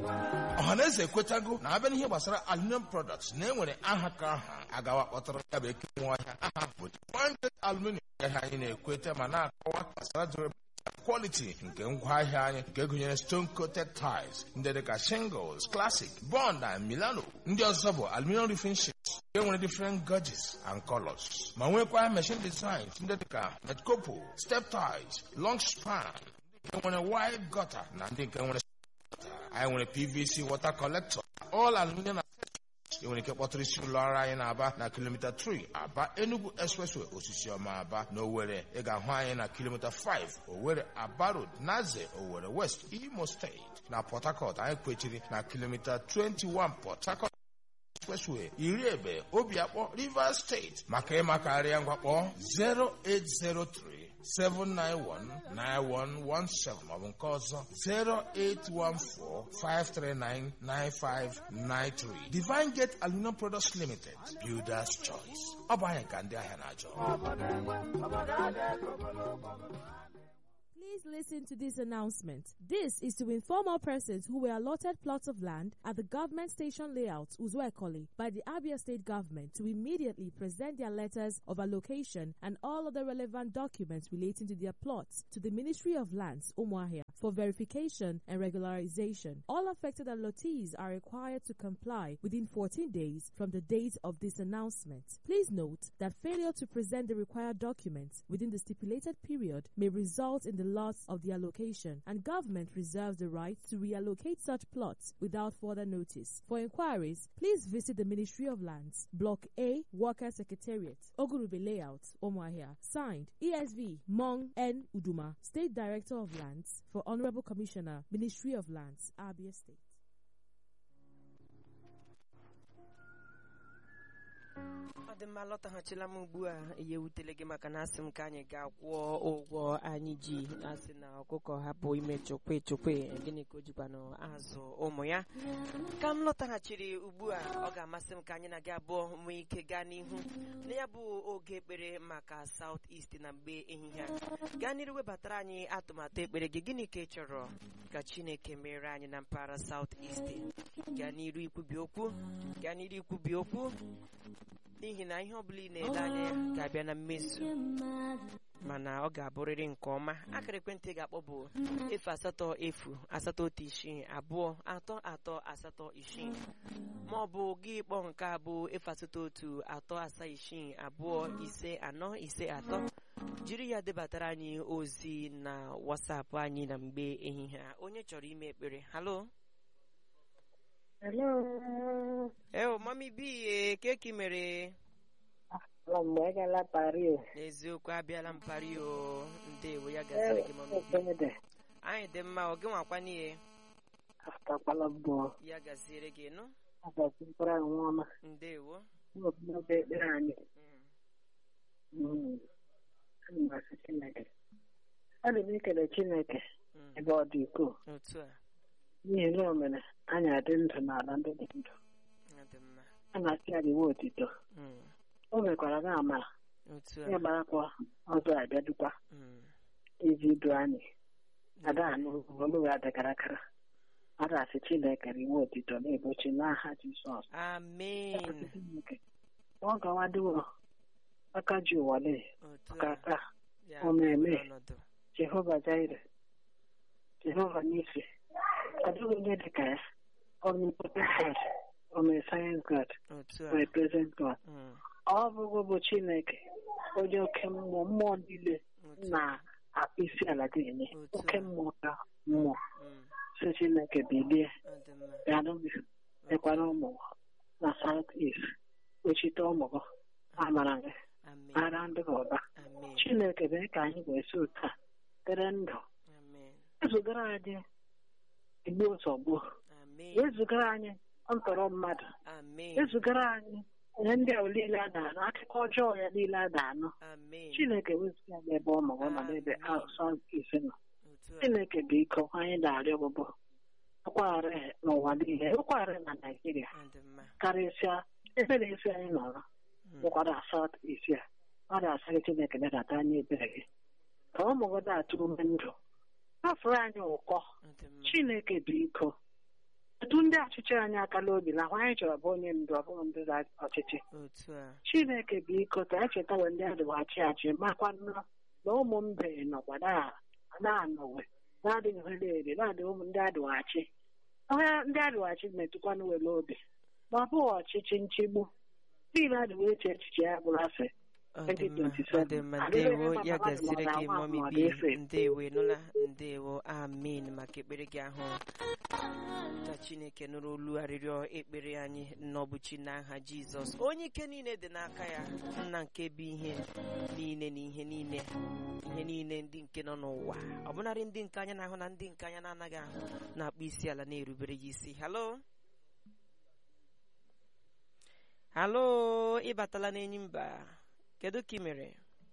ọhaneze ekwetago na abịa n'ihe gbasara aluminium products na enwere aha ka aha agawa kpọtara ya bụ eke nwa ọhịa aha bụ Diamond aluminium ahịa anyị na-ekweta ma na-akọwa gbasara durability quality nke ngwaahịa anyị nke gụnyere stone coated tiles ndị dịka shingles classic bond and milano ndị ọzọ bụ aluminium roofing sheets nke nwere different gauges and colors ma nwekwa machine designs ndị dịka metcopo step tiles long span ndị nke nwere wide gutter na ndị nke nwere anyị nwere pvc water collector all aluminium ị nwere ike kpọtụrụ isi ụlọ ọrụ anyị na-aba na kilomita 3 aba enugu expressway osisi ọma aba na owere ị ga-ahụ anyị na kilomita 5 owere aba road naze owere west imo steeti na port harcourt anyị kwechiri na kilomita 21 port harcourt expressway iri ebe obiakpọ rivers steeti maka ịmakarịa ngwakpọ 0803 7919117 maọbụ nke ọzọ 08145399593 Divine Gate Aluminum Products Limited Builders Choice ọ bụ anyị ka ndị ahịa na-achọ Please listen to this announcement. This is to inform all persons who were allotted plots of land at the government station layout Uzuekoli by the Abia State government to immediately present their letters of allocation and all other relevant documents relating to their plots to the Ministry of Lands, Umuahia, for verification and regularization. All affected allottees are required to comply within 14 days from the date of this announcement. Please note that failure to present the required documents within the stipulated period may result in the loss of the allocation, and government reserves the right to reallocate such plots without further notice. For inquiries, please visit the Ministry of Lands, Block A, Worker Secretariat, Ogurube Layout, Omoahia. Signed, ESV Mong N. Uduma, State Director of Lands, for Honorable Commissioner, Ministry of Lands, Abia State. ọ dị mma lọtaghachila m ugbu a ihe wutere gị maka na asị m ka anyị ga-akwụọ ụgwọ anyị ji asị na ọkụkọ hapụ ime chukwe chukwe gịnị ka o jikwanụ azụ ụmụ ya ka m lọtaghachiri ugbu a ọ ga-amasị m ka anyị na gị abụọ nwee ike gaa n'ihu na ya bụ oge ekpere maka South East na mgbe ehihie a gaa n'iru webatara anyị atụmatụ ekpere gị gịnị ka ị chọrọ ka Chineke mere anyị na mpaghara South East gaa n'iru ikwubi okwu gaa n'iru ikwubi okwu n'ihi na ihe ọbụla ị na-ele anya ya ga-abịa na mmezu mana ọ ga-abụrịrị nke ọma akara ekwentị ị ga-akpọ bụ efu asatọ efu asatọ otu isii abụọ atọ atọ asatọ isii ma ọ bụ gị kpọọ nke a bụ efu asatọ otu atọ asaa isii abụọ ise anọ ise atọ jiri ya debatara anyị ozi na wasapụ anyị na mgbe ehihie a onye chọrọ ime ekpere halo Hello. eo mami bi keki mere Ala mgbe ị gala Paris. n'eziokwu abịala m pari o ndewo ya gaziri gị mami bi Ekede. anyị dị mma ọ gị nwakwa n'ihe Aftakwala mbụ. ya gaziere gị nụ Agazi mkpụrụ anwụ ọma. ndewo N'obodo ekpere anyị. Mm, Mm. Ana m asị Chineke. Ana m ekele Chineke mm, ebe ọ dị ukwuu. otu a N'ihi na o mere anyị adị ndụ n'ala ndị dị ndụ. ọ dị mma A na-asị ya dịwe otito. Mm, O mekwara na amara. otu Ya a gbarakwa ọzọ abịadukwa Mm, iji du anyị. Ada anụ olu ya dịkara akara. Ada asị Chineke riwe otito na-ebochi n'aha Jizọs. amen Chineke. Ọ gawaduo aka ji ụwa lee otu ka a aka ya ọ na-eme. bụrụ ọnọdụ Jehova Jaire Jehova Nisi ọ dịghị onye dị ka ya omnipotent God omniscient God otu a omnipresent God Mm, ọ bụghị bụ Chineke onye oke mmụọ mmụọ niile otu a na-akpụ isi ala ga-enye Otu a. oke mmụọ ka mmụọ Mm, si Chineke bilie ọ dị mma bịanụ gị mekwara ụmụ na South East ochite ụmụ gị amara gị amen ara ndị gị ụba amen Chineke mee ka anyị ga-esi otu a dịrị ndụ amen ezugara anyị igbu nsogbu amen ezugara anyị ntọrọ mmadụ amen ezugara anyị ihe ndị ahụ niile a na-anụ akụkọ ọjọọ ya niile a na-anụ amen Chineke wezụga n'ebe ọ nọ na n'ebe asọ isi nọ otu a Chineke bụ iko anyị na-arịọ ọgbụgbọ ụkwagharị n'ụwa niile ụkwagharị na Naịjirịa ọ dị mma karịsịa ebe na-esi anyị nọrọ Mm, bụkwara asat isi a ọ na-asị gị Chineke bedata anyị ebere gị ka ụmụ gị na-atụ ume ndụ afụrụ anyị ụkọ ọ dị mma Chineke bụ iko etu ndị ọchịchị anyị akala obi na ahụ anyị chọrọ bụ onye ndu ọ bụghị ndị ọchịchị otu a chineke biko ka anyị chetawe ndị adịwachi achị makwa nnọọ na ụmụ mbe nọkwa na- na-anọwe na-adịghị hele ere na-adịghị ụmụ ndị adịwachi ọhịa ndị adịwachi metụkwanụ were obi ma ọ bụghị ọchịchị nchigbu niile adịwe eche echiche ya bụrụ asị ọ dị mma ọ dị mma ndewo ya gaziri gị mọmi bi ndewo ịnụla ndewo amin maka ekpere gị ahụ ka chineke nụrụ olu arịrịọ ekpere anyị n'ọbụchi n'aha jizọs onye ike niile dị n'aka ya nna nke bụ ihe niile na ihe niile ihe niile ndị nke nọ n'ụwa ọbụnarị ndị nke anya na-ahụ na ndị nke anya na-anaghị ahụ na-akpọ isi ala na-erubere ya isi halo halo ịbatala n'enyi mba kedu ka ị mere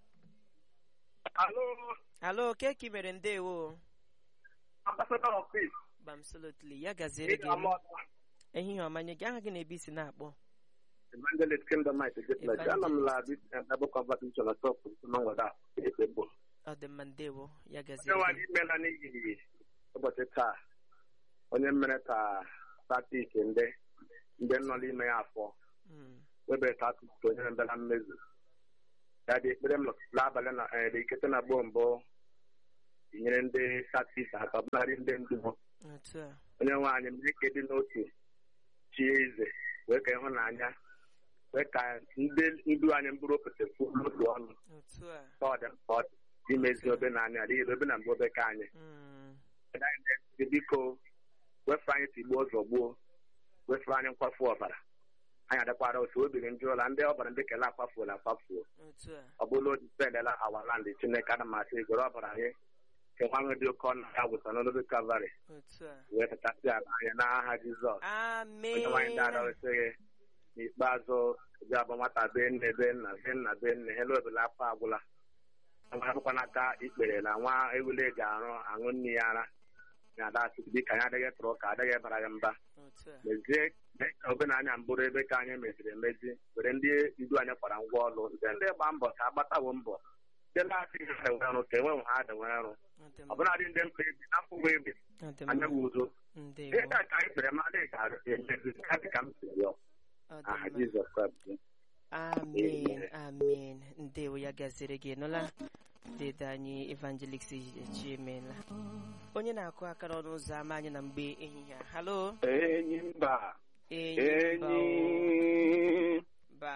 Alo, halo ke ka ị mere ndewo Ambassador of Peace. bamsolotli ya gaziere Ị gị ga-ama ehihie ọma nye gị aha gị na-ebe isi na-akpọ Evangelist Kingdom Might Ejekla. Ana m la bi Bible Conversation na Top Mangwada Ekpegbo. ọ dị mma ndewo ya Onye gaziere nwa gị anyị imela n'ihi ụbọchị taa. Onye mere ka statik ndị ndị nọ n'ime ya afọ Mm, webere ka atụtụ onye na mbịa mmezu. Ya dị ekpere m n'abalị na eh, dị ikete na gboo mbụ tinyere ndị statik aka ọbụladị ndị ndu ha. otu a onye nwe anyị mee ka dị n'otu chi eze wee ka ịhụnanya wee ka ndị ndu anyị mbụrụ opete kwuo n'otu ọnụ otu a ka ọ dị mkpa ọ dị imezi obe na anya adịghị obe na mgbe obe ka anyị Mm, Anyị biko wefe anyị tigbuo ụzọ gbuo wefe anyị nkwafu ọbara anyị adakwara otu obiri ndị ụla ndị ọbara ndị kele akwafuola akwafuo otu a ọ bụla o dipendela awaland chineke ana masị egoro ọbara anyị kenwanwe dị oke ọnụ ya wụsa n'olobe kalvarị otu a wee pụtasị ala anyị n'aha jizọs onye nwaanyị ndị ada amen wesịghị n'ikpeazụ ji abụ nwata be nne be nna be nna be nne hele obele afọ agwụla nwa akwụkwọ n'aka ikpere na nwa ewule ji arụ aṅụ nne ya ara na ada asịbi ka anyị adịghị tụrụ ka adịghị bara ya mba otu a mezie mee ka obenanya mbụrụ ebe ka anyị meziri emezi were ndị ndu anyị kwara ngwa ọrụ ndị ndị gba mbọ ka agbatawo mbọ ndị na-adịghị ha enwe ọrụ ka enwe ha adịnwe ọrụ ọ dị mma ọbụladị ndị mkpa ebi n'afọ egbe ọ dị anya mma uzo ndewo ihe ka anyị kpere ma adịghị ka emezi ka dị ka m si rịọ ọ aha dị mma jizọs kraịst amen amen ndewo ya gaziri gị nụla dede anyị evangelist chiemela onye na-akụ aka n'ọnụ ụzọ ámá anyị na mgbe ehihie a halo enyi mba enyi mba o. enyi ba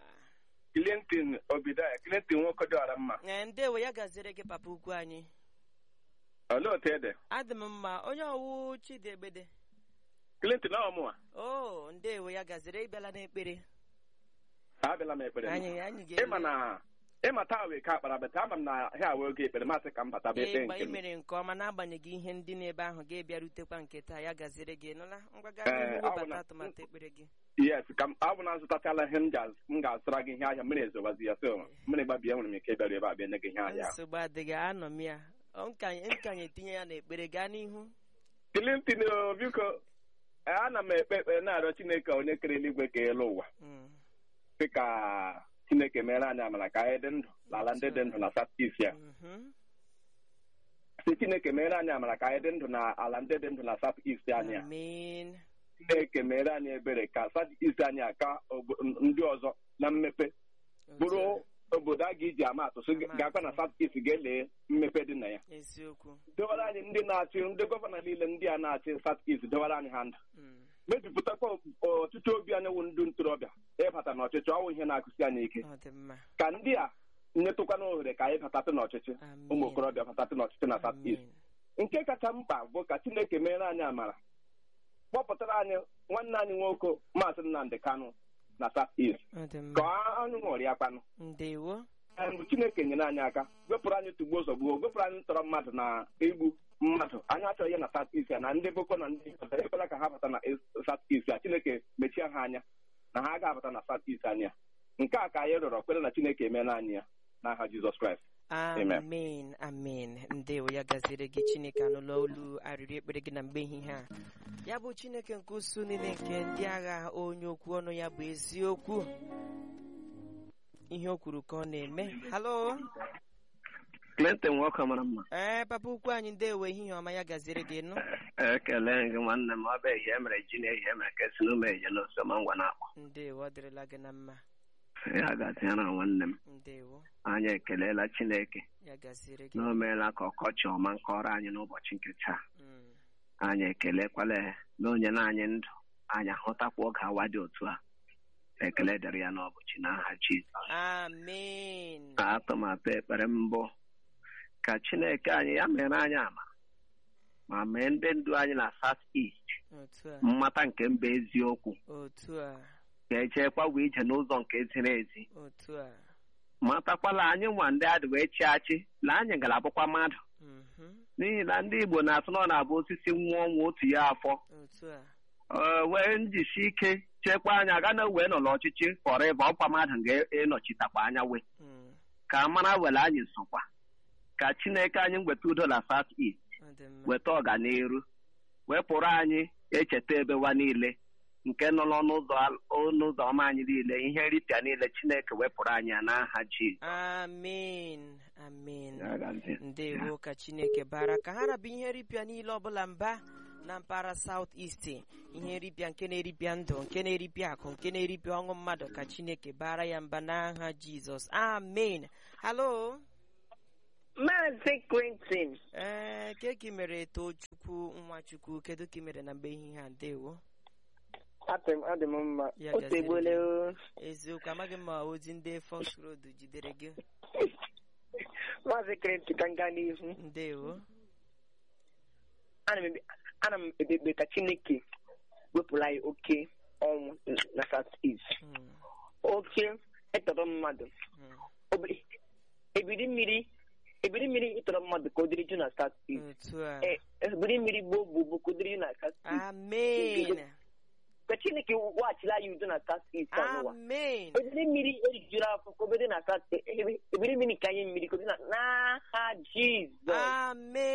clinton obidaya clinton nwoke dị ọra mma Ee, ndewo ya gaziri gị papa ukwu anyị olee otu ede adị m mma onye ọwụ chidegbede clinton ọ mụwa o ndewo ya gaziri ịbịala n'ekpere abịala m ekpere anyị anyị ịma na ịma taa wee ka akpara bata ama m na ha wee oge ekpere masị ka m bata bụ ekpe ịgba nke m imere nke ọma n'agbanyeghị ihe ndị n'ebe ahụ ga-ebịarutekwa nke taa ya gaziri gị nụla ngwa gaa Ee, n'ihu ọ bụ webata na- atụmatụ ekpere gị yes ka m ọ bụ na azụtachala ihe m ga- m ga-azụtara gị ihe ahịa mmiri ezobazi ya so mmiri gbabie nwere m ike ịbịaru ebe a bịa nye gị ihe ahịa ahụ. nsogbu adịghị anọ m ya Ọ nkanye nkanye etinye ya n'ekpere gaa n'ihu clinton o, biko ee, ana m ekpe ekpere na-arịọ chineke onye kere eluigwe ka elu ụwa Mm, dị ka chineke mere anyị amara ka anyị dị ndụ n'ala ndị dị ndụ na satis ya mhm. si chineke mere anyị amara ka anyị dị ndụ na ala ndị dị ndụ na south east anyị a. amen chineke mere anyị ebere ka south east anyị aka obo- ndị ọzọ na mmepe bụrụ obodo a ga-eji ama atụ so Ama ga-akwa na atụ. south east ga-ele mmepe dị na ya eziokwu dewara anyị ndị na-achị ndị gọvanọ niile ndị a na-achị south east dewara anyị ha ndụ Mm, mejupụtakwa ọtụtụ obi anyị wụ ndị ntorobịa ịbata n'ọchịchị ọwụ ihe na-akụsi anyị ike ọ dị mma ka ndị a nyetụkwana ohere ka anyị batatụ n'ọchịchị Amen. ụmụ okorobịa batatụ n'ọchịchị na south east amen nke kacha mkpa bụ ka chineke mere anyị amara kpọpụtara anyị nwanne anyị nwoke maazị nnamdị kanụ na south east ọ dị ka mma anyị ṅụrịa kwanụ ndewo mgbe chineke nyere anyị aka wepụrụ anyị tugbuo zọgbuo wepụrụ anyị ntọrọ mmadụ na igbu mmadụ anyị achọghị ya na south east ya na ndị boko na ndị ọzọ ekwela ka ha bata na south east ya chineke mechie ha anya na ha ga-abata na south east anya nke a ka anyị rịọrọ kwere na chineke emeela anyị ya n'aha jizọs kraịst Amen. amen amen ndewo ya gaziri gị chineke anụla olu arịrị ekpere gị na mgbe ehihie a ya bụ chineke nke usu niile nke ndị agha onye okwu ọnụ ya bụ eziokwu ihe o kwuru ka ọ na-eme halo Clinton nwoke mara mma ee papa ukwu anyị ndewo ehihie ọma ya gaziri gị nụ ekele gị nwanne m ọ bụ ehihie emere ji na ehihie emere ka esi n'ume eje n'ose ma ngwa na-akpọ ndewo ọ dịrịla gị na mma ya gaziara nwanne m ndewo anyị ekelela Chineke ya gaziri gị na o meela ka ọkọchị ọma nkọrọ anyị n'ụbọchị nke taa Mm, anyị ekelekwala ya na onye na anyị ndụ anyị ahụtakwa oge awa dị otu a ekele dịrị ya n'ọbụchi n'aha Jizọs amen atụmatụ ekpere mbụ ka Chineke anyị ya mere anyị ama ma mee ndị ndu anyị na South East otu a mmata nke mba eziokwu otu a ga-echekwa ije n'ụzọ nke ziri ezi otu a matakwala anyị nwa ndị adị wee chi achị na anyị ga-abụkwa mmadụ mhm, n'ihi na ndị Igbo na-atụ na ọ na-abụ osisi nwụọ ọnwụ otu ya afọ otu a Ee, wee njisi ike chekwa anya aga na wee nọ n'ọchịchị fọrọ ịba ọkwa mmadụ ga-enọchitakwa anya wee mm, ka a mara were anyị sokwa ka Chineke anyị weta udo na South East ọ dị mma weta ọganiru wepụrụ anyị echeta ebewa niile nke nọ n'ọnụ ụzọ ọnụ ụzọ ọma anyị niile ihe nripịa niile Chineke wepụrụ anyị ya n'aha Jizọs amen amen Ya gazie. ndewo ka chineke bara ka ha rabụ ihe nripịa niile ọbụla mba na mpaghara South East ihe nripịa nke na-eripịa ndụ nke na-eripịa akụ nke na-eripịa ọṅụ mmadụ ka chineke bara ya mba n'aha jizọs amen halo Maazị Quentin, ee keki mere tochukwu nwachukwu kedu ka ị mere na mgbe ehihie a ndewo adị m adị m mma. Ya O gaziri tegbuola gị. o. eziokwu amaghị m ma ozi ndị Fox Road jidere gị Maazị Quentin ka m gaa n'ihu. ndewo Ana m ebe- ana m ekpekpe ka Chineke wepụrụ anyị oke ọnwụ na South East. Mm, Oke ịtọrọ mmadụ. mm, Obi- Ebiri mmiri ebiri mmiri ịtọrọ mmadụ ka o dịrị ju na South East. otu a Eh, Ebiri mmiri gboo gboo gboo ka o dịrị ju na South East. amen Ka Chineke weghachila anyị udo na South East a n'ụwa. amen ebiri mmiri erijuru afọ ka obere na South ebiri mmiri ka anyị mmiri ka o dị na n'aha Jizọs. amen